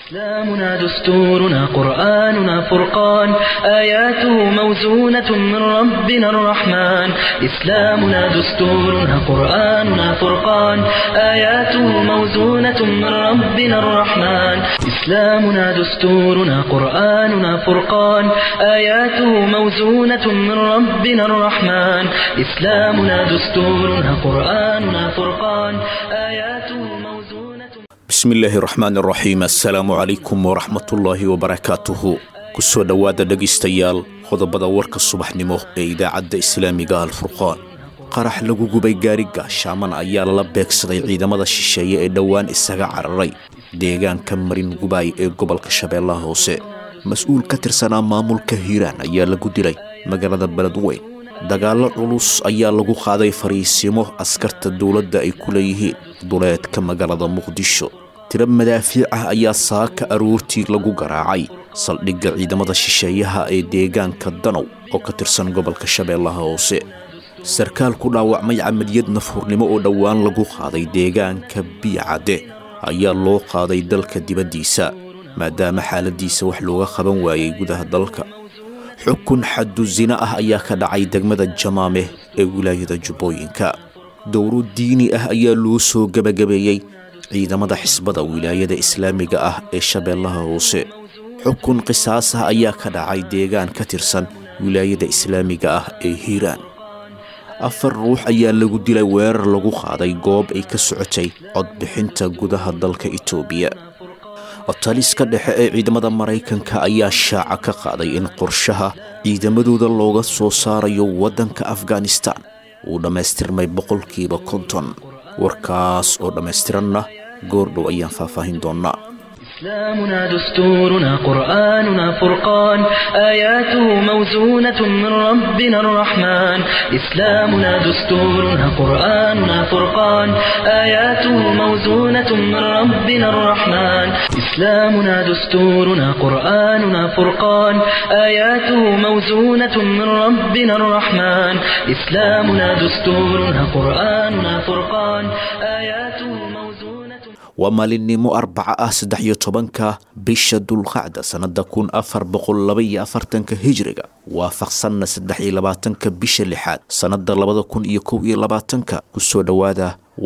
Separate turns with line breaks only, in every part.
إسلامنا دستورنا قرآننا فرقان آياته موزونة من ربنا الرحمن إسلامنا دستورنا قرآننا فرقان آياته موزونة من ربنا الرحمن إسلامنا دستورنا قرآننا فرقان آياته موزونة من ربنا الرحمن إسلامنا دستورنا قرآننا فرقان آياته موزونة
bismillaahi raxmaan raxiim assalaamu calaykum waraxmatullaahi wabarakaatuhu kusoo dhowaada dhegaystayaal qodobada warka subaxnimo ee idaacadda islaamiga alfurqaan qarax lagu gubay gaariga shaaman ayaa lala beegsaday ciidamada shisheeye ee dhowaan isaga cararay deegaanka marin gubaay ee gobolka shabeellaha hoose mas-uul ka tirsanaa maamulka hiiraan ayaa lagu dilay magaalada beledweyn dagaallo culus ayaa lagu qaaday fariisimo askarta dowladda ay ku leeyihiin duleedka magaalada muqdisho tiro madaafiic ah ayaa saaka aroortii lagu garaacay saldhigga ciidamada shisheeyaha ee deegaanka danow oo ka tirsan gobolka shabeellaha hoose sarkaal ku dhaawacmay camaliyad nafhurnimo oo dhowaan lagu qaaday deegaanka biyacadde ayaa loo qaaday dalka dibaddiisa maadaama xaaladiisa wax looga qaban waayey gudaha dalka xukun xaddu sina ah ayaa ka dhacay degmada jamaameh ee wilaayada jubbooyinka dowro diini ah ayaa loo soo gebagabeeyey ciidamada xisbada wilaayada islaamiga ah ee shabeellaha hoose xukun qisaas ah ayaa ka dhacay deegaan ka tirsan wilaayada islaamiga ah ee hiiraan afar ruux ayaa lagu dilay weerar lagu qaaday goob ay ka socotay codbixinta gudaha dalka itoobiya taliska dhexe ee ciidamada maraykanka ayaa shaaca ka qaaday in qorshaha ciidamadooda looga soo saarayo waddanka afghanistan uu dhammaystirmay boqolkiiba konton warkaas oo dhammaystiranna goordhow ayaan faahfaahin doonnaa
إسلامنا دستورنا قرآننا فرقان آياته موزونة من ربنا الرحمن إسلامنا دستورنا قرآننا فرقان آياته موزونة من ربنا الرحمن إسلامنا دستورنا قرآننا فرقان آياته موزونة من ربنا الرحمن إسلامنا دستورنا قرآننا فرقان آياته موزونة
waa maalinimo arbaca ah saddex iyo tobanka bisha dulqacda sannada kun afar boqol laba iyo afartanka hijriga waafaqsanna saddex iyo labaatanka bisha lixaad sannada labada kun iyo kow iyo labaatanka kusoo dhowaada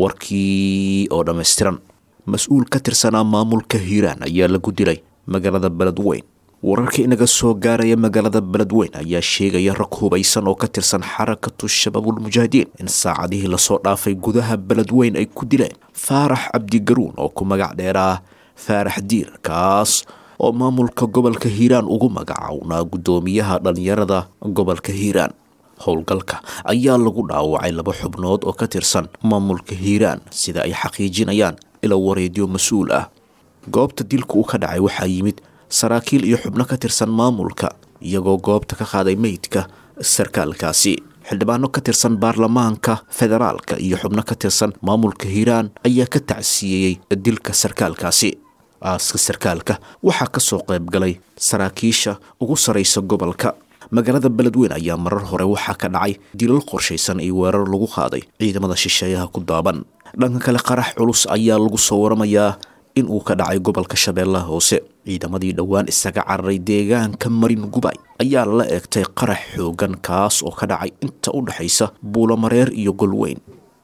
warkii oo dhammaystiran mas-uul ka tirsanaa maamulka hiiraan ayaa lagu dilay magaalada beledweyn wararka inaga soo gaaraya magaalada beledweyn ayaa sheegaya rag hubaysan oo ka tirsan xarakatu shabaabulmujaahidiin in saacadihii lasoo dhaafay gudaha beledweyn ay ku dileen faarax cabdigaruun oo ku magac dheeraa faarax diir kaas oo maamulka gobolka hiiraan ugu magacawnaa guddoomiyaha dhallinyarada gobolka hiiraan howlgalka ayaa lagu dhaawacay laba xubnood oo ka tirsan maamulka hiiraan sida ay xaqiijinayaan ila wareedyo mas-uul ah goobta dilka uu ka dhacay waxaa yimid saraakiil iyo xubno ka tirsan maamulka iyagoo goobta ka qaaday meydka sarkaalkaasi xildhibaano ka tirsan baarlamaanka federaalka iyo xubno ka tirsan maamulka hiiraan ayaa ka tacsiyeeyey dilka sarkaalkaasi aaska sarkaalka waxaa ka soo qayb galay saraakiisha ugu saraysa gobolka magaalada beledweyn ayaa marar hore waxaa ka dhacay dilal qorshaysan iyo weerar lagu qaaday ciidamada shisheeyaha ku daaban dhanka kale qarax culus ayaa lagu soo waramayaa in uu ka dhacay gobolka shabeellaha hoose ciidamadii dhowaan isaga cararay deegaanka marin gubay ayaa la eegtay qarax xoogan kaas oo ka dhacay inta u dhexaysa buulomareer iyo golweyn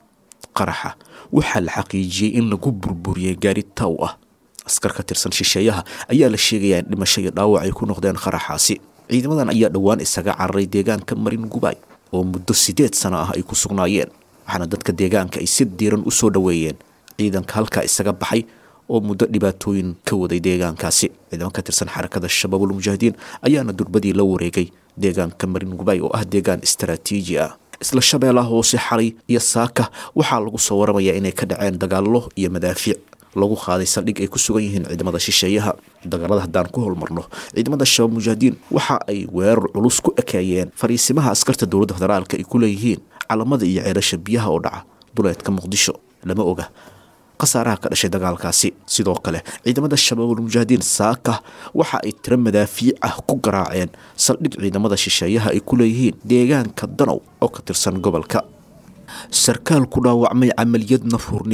qaraxa waxaa la xaqiijiyey in lagu burburiyey gaari taw ah askar ka tirsan shisheeyaha ayaa la sheegayaa in dhimasho iyo dhaawac ay ku noqdeen qaraxaasi ciidamadan ayaa dhowaan isaga cararay deegaanka marin gubay oo muddo siddeed sano ah ay ku sugnaayeen waxaana dadka deegaanka ay si diiran u soo dhoweeyeen ciidanka halkaa isaga baxay oo muddo dhibaatooyin ka waday deegaankaasi ciidamo ka tirsan xarakada shabaabul mujaahidiin ayaana durbadii la wareegay deegaanka marin gubay oo ah deegaan istaraatiiji ah isla shabeellaha hoose xalay iyo saaka waxaa lagu soo waramayaa inay ka dhaceen dagaallo iyo madaafiic lagu qaaday saldhig ay ku sugan yihiin ciidamada shisheeyaha dagaalada haddaan ku holmarno ciidamada shabaab mujaahidiin waxa ay weerar culus ku ekeeyeen fariisimaha askarta dowladda federaalka ay ku leeyihiin calamada iyo ceelasha biyaha oo dhaca duleedka muqdisho lama oga khasaaraha ka dhashay dagaalkaasi sidoo kale ciidamada shabaabul mujaahidiin saaka waxa ay tiro madaafiic ah ku garaaceen saldhig ciidamada shisheeyaha ay ku leeyihiin deegaanka danow oo ka tirsan gobolka sarkaal ku dhaawacmay camaliyad nafhurnimo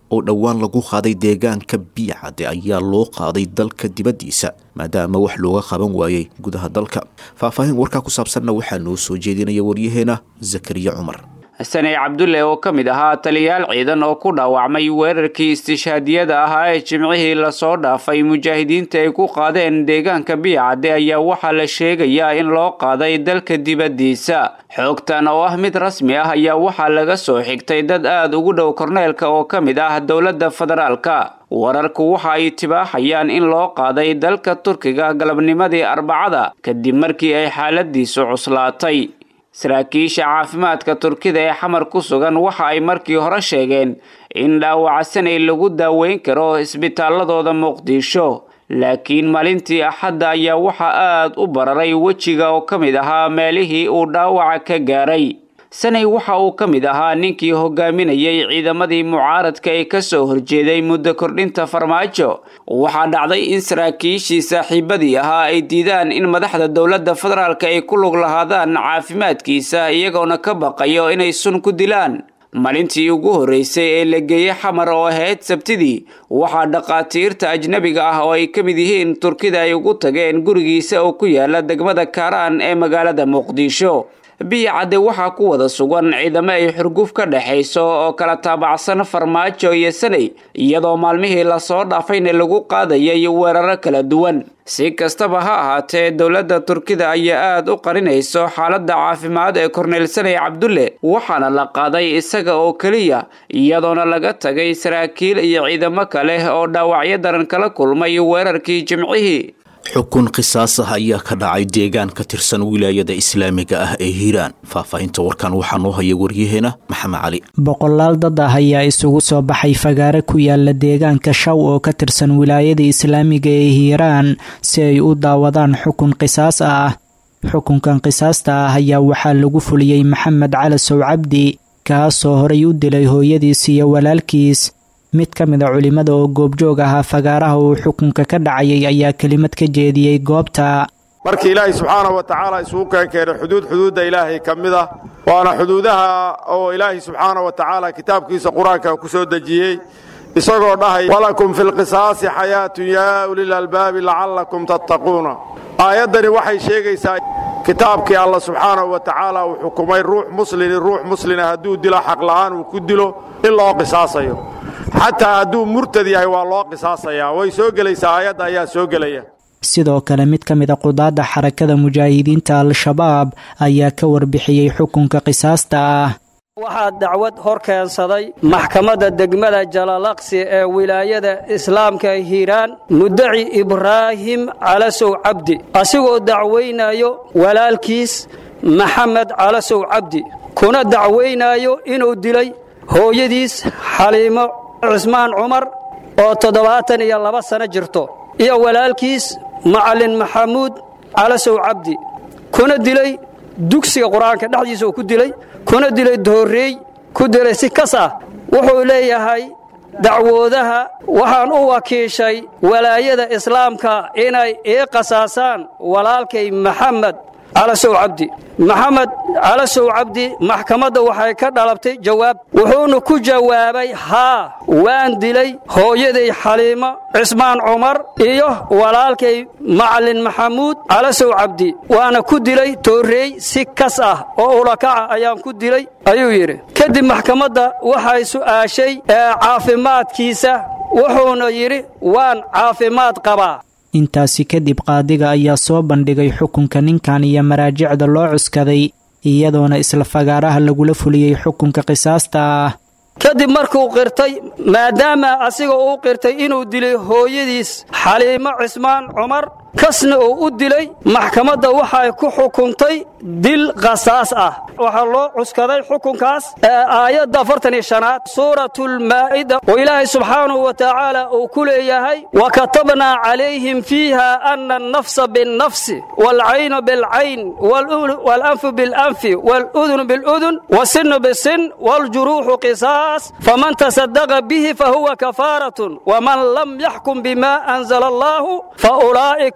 oo dhowaan lagu qaaday deegaanka biyacade ayaa loo qaaday dalka dibaddiisa maadaama wax looga qaban waayey gudaha dalka faahfaahin warkaa ku saabsanna waxaa noo soo jeedinaya waryaheena zakariya cumar
saney cabdulle oo ka mid ahaa taliyaal ciidan oo ku dhaawacmay weerarkii istishhaadiyada ahaa ee jimcihii lasoo dhaafay mujaahidiinta ay ku qaadeen deegaanka biyacadde ayaa waxaa la sheegayaa in loo qaaday dalka dibaddiisa xoogtan oo ah mid rasmi ah ayaa waxaa laga soo xigtay dad aada ugu dhow korneelka oo ka mid ah dowladda federaalka wararku waxa ay tibaaxayaan in loo qaaday dalka turkiga galabnimadii arbacada kadib markii ay xaaladiisu cuslaatay saraakiisha caafimaadka turkida ee xamar ku sugan waxa ay markii hore sheegeen in dhaawaca sanay lagu daaweyn karo isbitaaladooda muqdisho laakiin maalintii axadda ayaa waxaa aada u bararay wejiga oo ka mid ahaa meelihii uu dhaawaca ka gaaray sanay waxa uu ka mid ahaa ninkii hogaaminayay ciidamadii mucaaradka ee kasoo horjeeday muddo kordhinta farmaajo waxaa dhacday in saraakiishii saaxiibadii ahaa ay diidaan in madaxda dowladda federaalka ay ku lug lahaadaan caafimaadkiisa iyagoona ka baqayo inay sun ku dilaan maalintii ugu horreysay ee la geeyey xamar oo ahayd sabtidii waxaa dhaqaatiirta ajnabiga ah oo ay ka mid yihiin turkida ay ugu tageen gurigiisa oo ku yaala degmada kaaraan ee magaalada muqdisho biyacadde waxaa ku wada sugan ciidamo ay xurguf ka dhexayso oo kala taabacsan farmaajo iyo sanay iyadoo maalmihii lasoo dhaafayna lagu qaadayay weeraro kala duwan si kastaba ha ahaatee dowladda turkida ayaa aada u qarinayso xaaladda caafimaad ee korneyl sanay cabdulle waxaana la qaaday isaga oo keliya iyadoona laga tagay saraakiil iyo ciidamo kale oo dhaawacyo daran kala kulmay weerarkii jimcihii
xukun qisaas ah ayaa ka dhacay deegaan ka tirsan wilaayada islaamiga ah ee hiiraan faahfaahinta warkan waxaa noo haya waryaheena maxamed cali
boqolaal dad ah ayaa isugu soo baxay fagaare ku yaala deegaanka shaw oo ka tirsan wilaayada islaamiga ee hiiraan si ay u daawadaan xukun qisaas ah xukunkan qisaasta ah ayaa waxaa lagu fuliyey maxamed calasow cabdi kaasoo horay u dilay hooyadiis iyo walaalkiis mid ka mid a culimmada oo goobjoog ahaa fagaaraha uu xukunka ka dhacayay ayaa kelimad ka jeediyey goobta
markii ilaahay subxaana wa tacaala isugu keenkeenay xuduud xuduudda ilaahay ka mid ah waana xuduudaha oo ilaahay subxaana wa tacaala kitaabkiisa qur-aanka ku soo dejiyey isagoo dhahay walakum fi lqisaasi xayaatun yaa ulil albaabi lacallakum tattaquuna aayaddani waxay sheegaysaa kitaabkii alla subxaanahu wa tacaala uu xukumay ruux muslini ruux muslina hadduu dilo xaqla'aan uu ku dilo in loo qisaasayo xataa hadduu murtad yahay waa loo qisaasayaa way soo gelaysaa aayadda ayaa soo gelaya
sidoo kale mid ka mid a qudaadda xarakada mujaahidiinta al-shabaab ayaa ka warbixiyey xukunka qisaasta ah
waxaa dacwad hor keensaday maxkamadda degmada jalalaqsi ee wilaayada islaamka hiiraan mudaci ibraahim calasow cabdi asigoo dacwaynayo walaalkiis maxamed calasow cabdi kuna dacwaynaayo inuu dilay hooyadiis xaliimo cismaan cumar oo toddobaatan iyo laba sano jirto iyo walaalkiis macallin maxamuud calasow cabdi kuna dilay dugsiga qur-aanka dhexdiisa uu ku dilay kuna dilay doorreey ku dilay si kas ah wuxuu leeyahay dacwoodaha waxaan u wakiishay walaayada islaamka inay ii qasaasaan walaalkay maxamed calasow cabdi maxamed calasow cabdi maxkamadda waxay ka dhalabtay jawaab wuxuuna ku jawaabay haa waan dilay hooyaday xaliimo cismaan cumar iyo walaalkay macallin maxamuud calasow cabdi waana ku dilay toorreey si kas ah oo ulakaca ayaan ku dilay ayuu yidhi kadib maxkamadda waxay su'aashay caafimaadkiisa wuxuuna yidhi waan caafimaad qabaa
intaasi kadib qaadiga ayaa soo bandhigay xukunka ninkan iyo maraajicda loo cuskaday iyadoona isla fagaaraha lagula fuliyey xukunka qisaasta ah
kadib markuu qirtay maadaama asiga uu qirtay inuu dilay hooyadiis xaliimo cismaan cumar kasna uu u dilay maxkamadda waxay ku xukuntay dil qasaas ah waxaa loo cuskaday xukunkaas aayadda afartan iyo shanaad suuratulmaa'ida oo ilaahay subxaanahu wa tacaala uu ku leeyahay wa katabnaa calayhim fiiha ana annafsa binnafsi waalcaynu bilcayn waalanfu bilanfi waaludunu biludun wasinu bisin waaljuruuxu qisaas faman tasadaqa bihi fahuwa kafaaratun waman lam yaxkum bima anzala allaahu faulaa'ika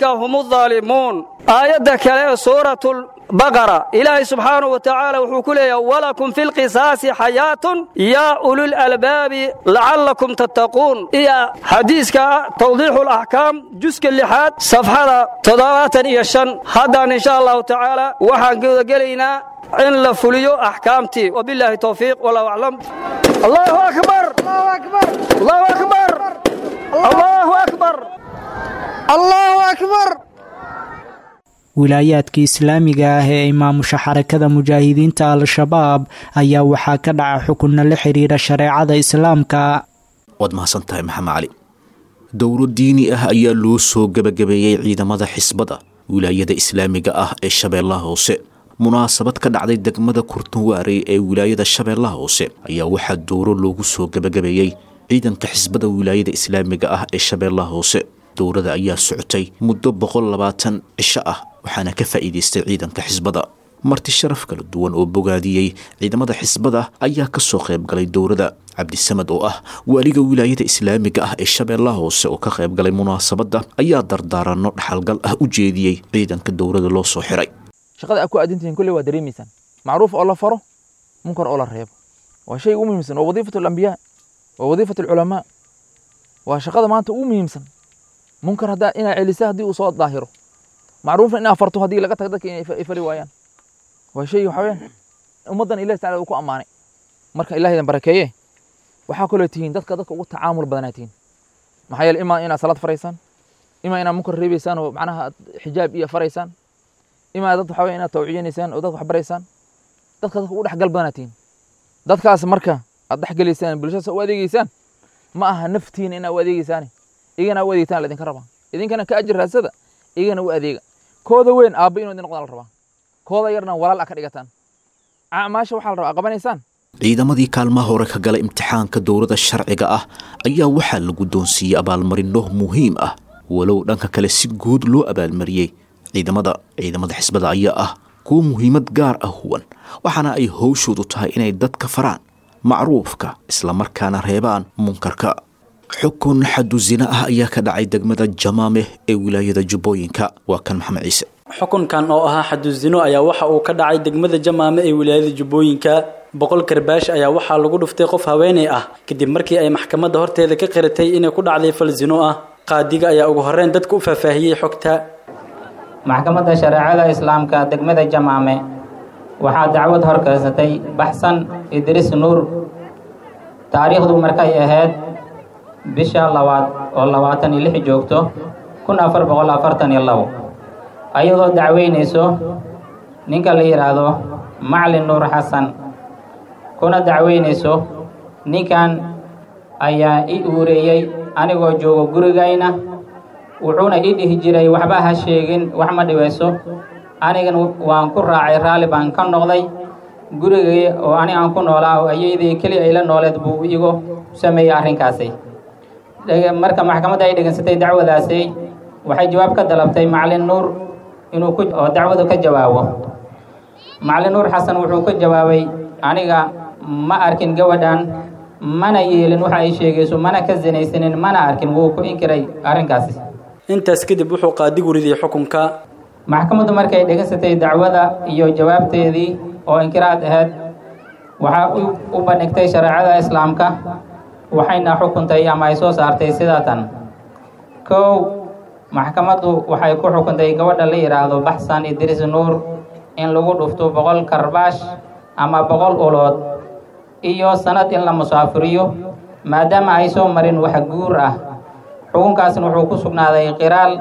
hum الظaalimuun aayadda kale ee suuratu baqara ilaahay subxaanahu wa tacaala wuxuu ku leeyahay walakum fi lqisaasi xayaatun yaa ulilalbaabi lacallakum tattaquun iyo xadiiska tawdiixu laxkaam juska lixaad safxada toddobaatan iyo shan haddaan insha allahu tacaala waxaan gudagelaynaa in la fuliyo axkaamtii wabilaahi towfiiq wallahu aclam allahu akbar allahu akbar allahu akbar allahu akbar
wilaayaadka islaamiga ah ee imaamusha xarakada mujaahidiinta al-shabaab ayaa waxaa ka dhaca xukunna la xidhiidha shareecada islaamka
waad mahadsan tahay maxamed cali dowro diini ah ayaa loo soo gebagabeeyey ciidamada xisbada wilaayada islaamiga ah ee shabeellaha hoose munaasabad ka dhacday degmada kurtunwaarey ee wilaayada shabeellaha hoose ayaa waxaa dowro loogu soo gebagabeeyey ciidanka xisbada wilaayada islaamiga ah ee shabeellaha hoose dowrada ayaa socotay muddo boqol labaatan cisho ah waxaana ka faa'iidaystay ciidanka xisbada marti sharaf kala duwan oo bogaadiyey ciidamada xisbada ayaa ka soo qayb galay dowrada cabdisamad oo ah waaliga wilaayada islaamiga ah ee shabeellaha hoose oo ka qayb galay munaasabadda ayaa dardaaranno dhaxalgal ah u jeediyey ciidanka dowrada loo soo xiray
shaqada aad ku aadintihiin kolley waa dareemaysaan macruuf oo la faro munkar oo la reebo waa shay ugu muhiimsan waa wadiifatu alambiyaa waa wadiifatu alculamaa waa shaqada maanta ugu muhiimsan munkar haddaa inaa celisa haddii uu soo daahiro macruufna inaa farto haddii laga tago dadka inay fali waayaan waa shay waxa weyaan ummaddan ilahi tacala uu ku ammaanay marka ilahaydan barakeeye waxaa kaloo tihiin dadka dadka ugu tacaamul badanaa tihiin maxaa yeele imaa inaad salaad faraysaan imaa inaad munkar reebaysaan oo macnaha xijaab iyo faraysaan imaa dad waxa weya inaad tawciyanaysaan oo dadka wax baraysaan dadka dadka ugu dhexgal badanaa tihiin dadkaas marka aad dhexgelaysaan bulshada u adeegeysaan ma aha naftiina inaad u adeegeysaane igana u adeegtaan laidinka rabaa idinkana ka ajir raadsada igana u adeega kooda weyn aabba inuu idin noqdaan la rabaa kooda yarna walaal a ka dhigataan acmaasha waxaa la rabaa qabanaysaan
ciidamadii kaalmaha hore ka galay imtixaanka dowladda sharciga ah ayaa waxaa la guddoonsiiyey abaalmarino muhiim ah walow dhanka kale si guud loo abaalmariyey ciidamada ciidamada xisbada ayaa ah kuwo muhiimad gaar ah huwan waxaana ay howshoodu tahay inay dadka faraan macruufka islamarkaana reebaan munkarka xukun xadu zina ah ayaa ka dhacay degmada jamaameh ee wilaayada jubbooyinka waa kan maxamed ciise
xukunkan oo ahaa xadusino ayaa waxa uu ka dhacay degmada jamaame ee wilaayada jubbooyinka boqol karbaash ayaa waxaa lagu dhuftay qof haweeney ah kadib markii ay maxkamadda horteeda ka qiratay inay ku dhacday fal zino ah qaadiga ayaa ugu horreyn dadka u faahfaahiyey xogta
maxkamadda shareecada islaamka degmada jamaame waxaa dacwad horkeysatay baxsan idriis nuur taariikhdu markay ahayd bisha labaad oo labaatan iyo lix joogto kun afar boqol afartan iyo labo ayadoo dacweynayso ninka la yidhaahdo maclin nuur xasan kuna dacweynayso ninkan ayaa i uureeyey anigoo joogo gurigayna wuxuuna ii dhihi jiray waxba ha sheegin wax ma dhibayso anigan waan ku raacay raalli baan ka noqday gurigay oo ani aan ku noolaa oo ayaydii keli ay la nooleed buu igu sameeyey arrinkaasi marka maxkamadda ay dhegansatay dacwadaasi waxay jawaab ka dalabtay maclin nuur inuu ku oo dacwadu ka jawaabo maclin nuur xasan wuxuu ka jawaabay aniga ma arkin gabadhan mana yeelin waxa ay sheegayso mana ka sinaysanin mana arkin wuu ku inkiray arrinkaasi
intaas kadib wuxuu qaadigu ridiyey xukunka
maxkamaddu markay dhegansatay dacwada iyo jawaabteedii oo inkiraad ahayd waxaa u bandhigtay shareecada islaamka waxayna xukuntay ama ay soo saartay sidaatan kow maxkamaddu waxay ku xukuntay gabadha la yidhaahdo baxsan idriis nuur in lagu dhufto boqol karbaash ama boqol ulood iyo sanad in la musaafiriyo maadaama ay soo marin wax guur ah xukunkaasna wuxuu ku sugnaaday qiraal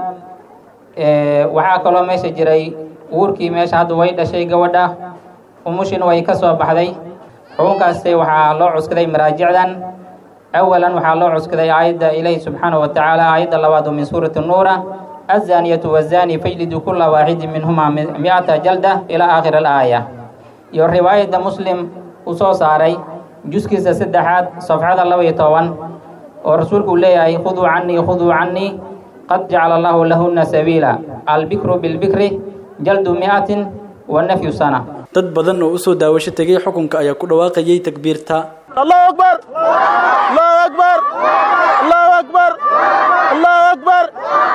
waxaa kaloo meesha jiray uurkii meesha hadda way dhashay gabadha umushina way ka soo baxday xukunkaasi waxaa loo cuskaday maraajicdan awalan waxaa loo cuskaday aayadda ilaahi subxaanahu wa tacaala aayadda labaad oo min suurati nuura azaaniyatu wazaani fajlidu kula waaxidin minhumaa mi-ata jalda ilaa aakhir alaaya iyo riwaayadda muslim uu soo saaray juskiisa saddexaad safxada laba iyo toban oo rasuulku uu leeyahay khuduu canii khuduu canii qad jacala allahu lahuna sabiila albikru bilbikri jaldu mi'atin wa nafyu sana
dad badan oo u soo daawasho tegay xukunka ayaa ku dhawaaqayay takbiirta
الله أكبر الله أكبر الله أكبر الله أكبر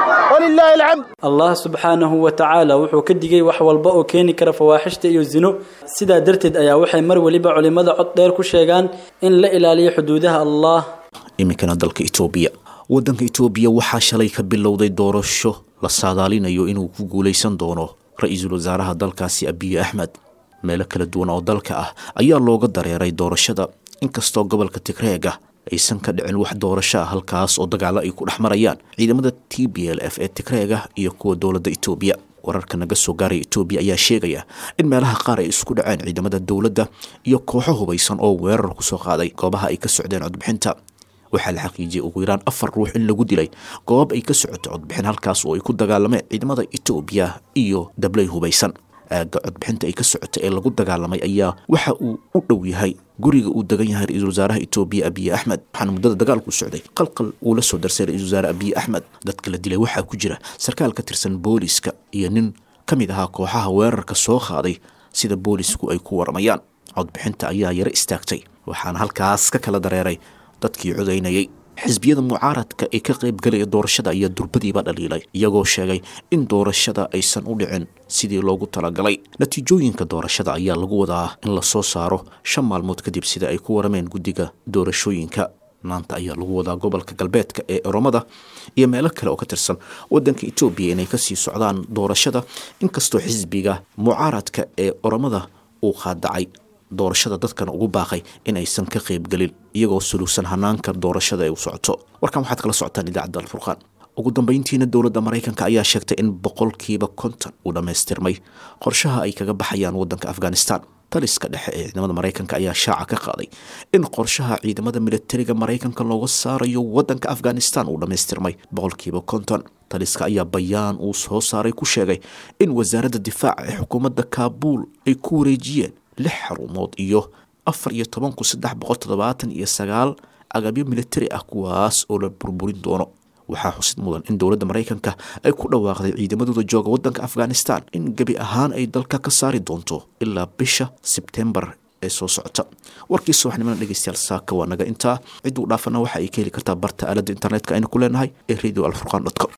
ولله الحمد
allah subxaanahu wa tacaala wuxuu ka digay wax walba oo keeni kara fawaaxishta iyo zino sidaa darteed ayaa waxay mar weliba culimmada cod dheer ku sheegaan in la ilaaliyo xuduudaha allah
iminkana dalka itoobiya waddanka itoobiya waxaa shalay ka bilowday doorasho la saadaalinayo inuu ku guulaysan doono ra-iisul wasaaraha dalkaasi abiye axmed meelo kala duwan oo dalka ah ayaa looga dareeray doorashada inkastoo gobolka tigreega aysan ka dhicin wax doorasho ah halkaas oo dagaalo ay ku dhex marayaan ciidamada t b l f ee tigreega iyo kuwa dowladda itoobiya wararka naga soo gaaraya itoobiya ayaa sheegaya in meelaha qaar ay isku dhaceen ciidamada dowladda iyo kooxo hubaysan oo weerar kusoo qaaday goobaha ay ka socdeen codbixinta waxaa la xaqiijiyey ugu yaraan afar ruux in lagu dilay goob ay ka socoto codbixin halkaas oo ay ku dagaalameen ciidamada itoobiya iyo dabley hubaysan aagga codbixinta ay ka socota ee lagu dagaalamay ayaa waxa uu u dhow yahay guriga uu degan yahay ra-iisul wasaaraha itoobiya abiye axmed waxaana muddada dagaalku socday qalqal uu la soo darsay ra-isul wasaare abiye axmed dadka la dilay waxaa ku jira sarkaal ka tirsan booliska iyo nin ka mid ahaa kooxaha weerarka soo qaaday sida boolisku ay ku waramayaan codbixinta ayaa yaro istaagtay waxaana halkaas ka kala dareeray dadkii codaynayay xisbiyada mucaaradka ee ka qaybgalaya doorashada ayaa durbadiiba dhaliilay iyagoo sheegay in doorashada aysan u dhicin sidii loogu talagalay natiijooyinka doorashada ayaa lagu wadaa in la soo saaro shan maalmood kadib sida ay ku warameen guddiga doorashooyinka maanta ayaa lagu wadaa gobolka galbeedka ee oromada iyo meelo kale oo ka tirsan wadanka etoobiya inay kasii socdaan doorashada inkastoo xisbiga mucaaradka ee oromada uu qaadacay doorashada dadkan ugu baaqay in aysan ka qaybgelin iyagoo suluugsan hanaanka doorashada ay u socoto warkan waxaad kala socotaan idaacadda alfurqaan ugu dambeyntiina dowladda maraykanka ayaa sheegtay in boqolkiiba konton uu dhammaystirmay qorshaha ay kaga baxayaan wadanka afghanistan taliska dhexe ee ciidamada maraykanka ayaa shaaca ka qaaday in qorshaha ciidamada militariga maraykanka looga saarayo wadanka afghanistan uu dhammaystirmay boqolkiiba konton taliska ayaa bayaan uu soo saaray ku sheegay in wasaaradda difaaca ee xukuumadda kaabuul ay ku wareejiyeen lix xarumood iyo afar iyo toban kun saddex boqol toddobaatan iyo sagaal agabyo militari ah kuwaas oo la burburin doono waxaa xusid mudan in dowladda maraykanka ay ku dhawaaqday ciidamadooda jooga wadanka afghanistan in gebi ahaan ay dalka ka saari doonto ilaa bisha sebtembar ee soo socota warkii subaxnimada dhegeystayaal saaka waa naga intaa cidduu dhaafana waxa ay ka heli kartaa barta aaladda internetka aynu ku leenahay ee radio alfurqan com